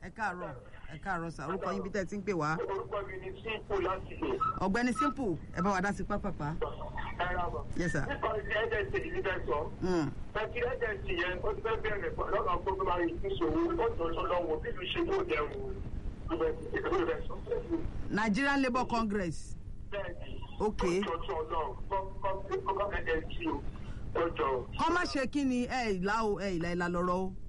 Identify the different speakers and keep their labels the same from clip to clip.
Speaker 1: ẹ káàárọ̀ ẹ káàárọ̀ sà orúkọ yín bí tẹ́ ẹ ti ń pè wá.
Speaker 2: orúkọ mi ni simple láti lè.
Speaker 1: ọ̀gbẹ́ni simple ẹ bá wa dá sí pápápá.
Speaker 2: ẹ ra bọ̀.
Speaker 1: Yes, sir.
Speaker 2: nípa ẹ̀ẹ́dẹ̀sì yìí fẹ́ sọ.
Speaker 1: Mm.
Speaker 2: Bẹ́ẹ̀ni ẹ̀ẹ́dẹ̀sì yẹn ó ti fẹ́ bẹ̀rẹ̀ pọ̀ lọ́nà gbogbo máa yìí ní ìṣòro ó tó tó lọ́wọ́ bí ìlú ṣe yóò dẹrù ìgbẹ́ ìfẹ́ sọ.
Speaker 1: Nigerian Labour Congress.
Speaker 2: Bẹ́ẹ̀ni.
Speaker 1: Ok.
Speaker 2: Ọjọ́ ọlọ́run kọ́kọ́ ẹ̀ẹ́dẹ̀sì o. Ọjọ́.
Speaker 1: kọ́ má ṣe kí ni ẹ ìlà o ẹ ìlà ìlà lọ́rọ̀ o.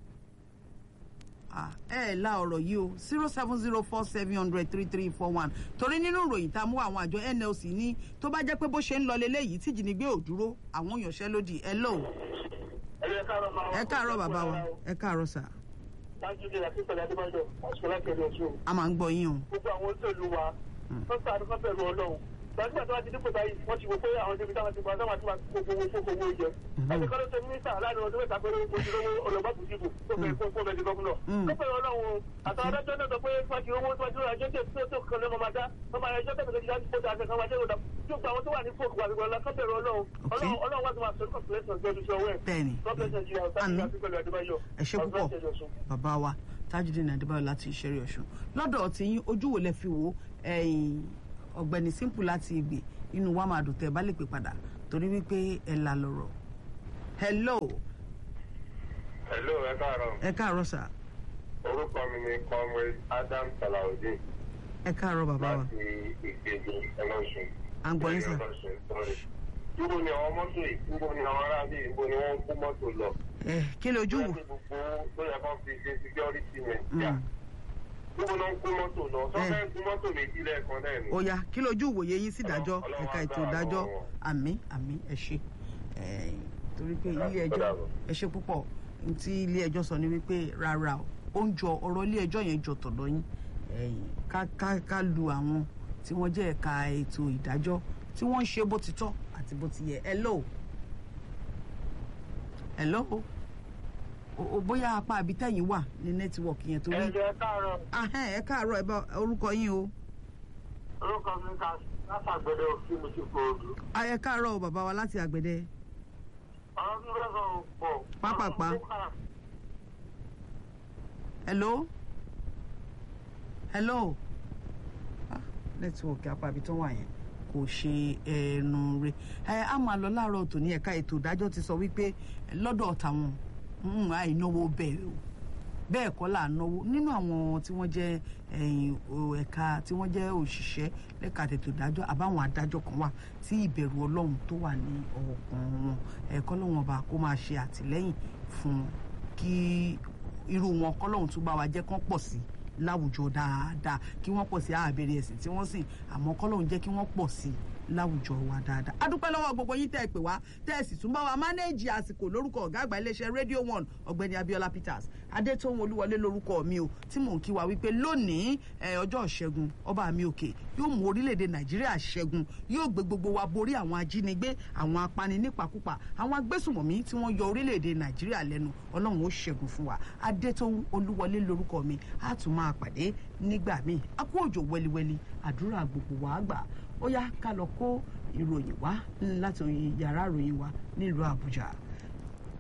Speaker 1: Ah, ẹ ìlà ọ̀rọ̀ yìí o zero seven zero four seven hundred three three four one torí nínú ìròyìn tá a mú àwọn àjọ NLC ní tó bá jẹ́ pé bó ṣe ń lọ leléyìí tí ìjínigbé ò dúró àwọn òyànṣẹ́lódì ẹ lò ó.
Speaker 2: Ẹ káàárọ̀ máa
Speaker 1: ẹ káàárọ̀ bàbá wa ẹ káàárọ̀ sà
Speaker 2: Lájú ilé àti ìpẹ̀lẹ̀ Adébájọ́, àṣìkò láti ẹ̀rọ ọ̀ṣun.
Speaker 1: a máa ń gbọ́ yín o.
Speaker 2: gbogbo àwọn olóòlù wa wọ́n sáré fún bẹ̀rù ọlọ́run gbàgbà tó wá ti dípò báyìí wọ́n ti wò pé àwọn débi táwọn ti gba táwọn ti máa gbogbo owó fún owó jẹ. ẹni kan ló ṣe mínísítà láàrin ọdún mẹ́ta péré ojú lówó ọlọ́gbàbù dìbò tó bẹ̀rẹ̀ fún fún bẹ̀rẹ̀ gọ́fúnọ̀. tó bẹ̀rẹ̀ ọlọ́run o àtàwọn adájọ́ náà sọ pé wọ́n ti owó tó wájú ajé tẹ̀ tó tó kan lọ́mọ máa dá wọ́n máa ẹjọ́ tẹ̀lé ìdájú kó dáa kan wájú ìrọ̀dá tó gba àwọn tó wà ní fòkù wà nígbà lọ́kọ́ bẹ̀rẹ̀ ọlọ́run ọlọ́run ọlọ́run wá ti máa sọ̀rọ̀ kọ̀pìlẹ́sọ̀ gbẹ́dú sọ wẹ́ẹ̀.
Speaker 1: Bẹ́ẹ̀ni. Àmín. ẹ ṣe púpọ̀ bàbá wa Tajudeen Adébáyọ̀ láti ìṣẹ́rí ọ̀ṣun lọ́dọ̀ tí yín ojú wo lẹ fi wo ẹ̀yìn ọ̀gbẹ́ni simple láti ìgbè inú wa máa dùn tẹ́ ẹ bá lè pè padà torí wípé ẹ là lọ́rọ̀ hello
Speaker 2: Hello, ẹ káàárọ̀.
Speaker 1: ẹ káàárọ̀ sà
Speaker 2: Orúkọ mi ni Comrade Adam Salaudeen
Speaker 1: ẹ káàárọ̀ bàbá wa
Speaker 2: láti ìgbèjì ẹlọ́sùn.
Speaker 1: à ń gbọ́ yín sà
Speaker 2: Níbo ni àwọn mọ́tò yìí? Níbo ni àwọn aráàlú yìí? Níbo ni wọ́n ń kó mọ́tò lọ?
Speaker 1: ẹ kí lójú wò
Speaker 2: Láti gbogbo tó yẹ kán fi ṣe security men.
Speaker 1: Mm.
Speaker 2: Níbo ló ń kó mọ́tò lọ?
Speaker 1: Eh.
Speaker 2: Sọ́fẹ́ ń kó mọ́tò méjì lẹ́ẹ̀kan náà ni.
Speaker 1: ó yá kí lójú wòye yín sí ìdájọ́
Speaker 2: Ọlọ́run
Speaker 1: ẹ̀ka
Speaker 2: á
Speaker 1: ètò
Speaker 2: gbà
Speaker 1: ìdájọ́
Speaker 2: lọ́wọ́ wọn.
Speaker 1: àmín àmín ẹ ṣe Eh, torí pé ilé
Speaker 2: Ó
Speaker 1: ẹjọ́
Speaker 2: dàbọ̀.
Speaker 1: ẹ ṣe púpọ̀ n tí ilé ẹjọ́ sọ ni wípé rárá o ó ń jọ ọ̀rọ̀ ilé ẹjọ́ yẹn jọ tọ̀dọ̀ yín Eh, ká ká ká lu àwọn tí wọ́n jẹ́ ẹ̀ka ètò ìdájọ́ tí wọ́n ń ṣe bó ti tọ́ àti bó ti yẹ hello hello o o bóyá apá abitẹ́yìn wà ní nẹ́tíwọ̀kì yẹn torí
Speaker 2: Ẹ̀jẹ̀ káàárọ̀.
Speaker 1: ahẹ́n ẹ káàárọ̀ ẹ bá orúkọ yín o.
Speaker 2: Orúkọ mi ká látàgbẹ̀dẹ̀ òfin mi ti kò ojú.
Speaker 1: ayẹ káàárọ̀ o bàbá wa láti àgbẹ̀dẹ
Speaker 2: Àwọn tí wọ́n sọ pọ̀.
Speaker 1: Pápápá. hello hello ah nẹ́tíwọ̀kì apá ibi tó wà yẹn kò ṣe ẹnu rẹ̀ ẹ á máa lọ láàárọ̀ tòní ẹ̀ka ètò ìdájọ́ ti sọ wípé lọ́dọ̀ tàwọn mm, àìnáwó bẹ́ẹ̀ o bẹ́ẹ̀ kọ́ là ń náwó nínú àwọn tí wọ́n jẹ́ ẹ̀yìn o- ẹ̀ka tí wọ́n jẹ́ òṣìṣẹ́ lẹ́ka tètò ìdájọ́ àbáwọn adájọ́ kan wà tí ìbẹ̀rù ọlọ́run tó wà ní ọkàn wọn ẹ̀kọ́ lọ́wọ́n ọba kó máa ṣe àtìlẹ́yìn fún wọn kí irú wọn kọ́lọ́hún tún bá wa jẹ́ kán pọ̀ sí láwùjọ dáadáa kí wọ́n pọ̀ sí àbẹ̀rẹ̀ ẹ̀sìn tí wọ́n sìn àmọ́ kọ́lọ́hún jẹ́ kí wọ́n pọ̀ sí láwùjọ wa dáadáa. a dúpẹ́ lọ́wọ́ gbogbo yín tẹ́ ẹ pè wá tẹ́ ẹ sì tún bá wa mánéèjì àsìkò lórúkọ ọ̀gá àgbà iléeṣẹ́ radio one ọ̀gbẹ́ni abiola peters adétòun olúwọlé lórúkọ mi o tí mò ń kí wa wípé lónìí ẹ, ọjọ́ ìṣẹ́gun ọba mi òkè yóò mú orílẹ̀-èdè nàìjíríà ṣẹ́gun yóò gbé gbogbo wa borí àwọn ajínigbé àwọn apani nípakúpa àwọn agbésùmọ̀mí tí wọ́n yọ orílẹ̀-èdè nàìjíríà lẹ́nu ọlọ́run ó ṣẹ́gun fún wa adétòun olúwọlé lórúkọ mi á tún máa pàdé nígbà míì a kú òjò wẹliwẹli àdúrà gbogbo wa gbà ó yá ká lọ kó ìròyìn wá láti yàrá ìròyìn wa nílùú àbújá.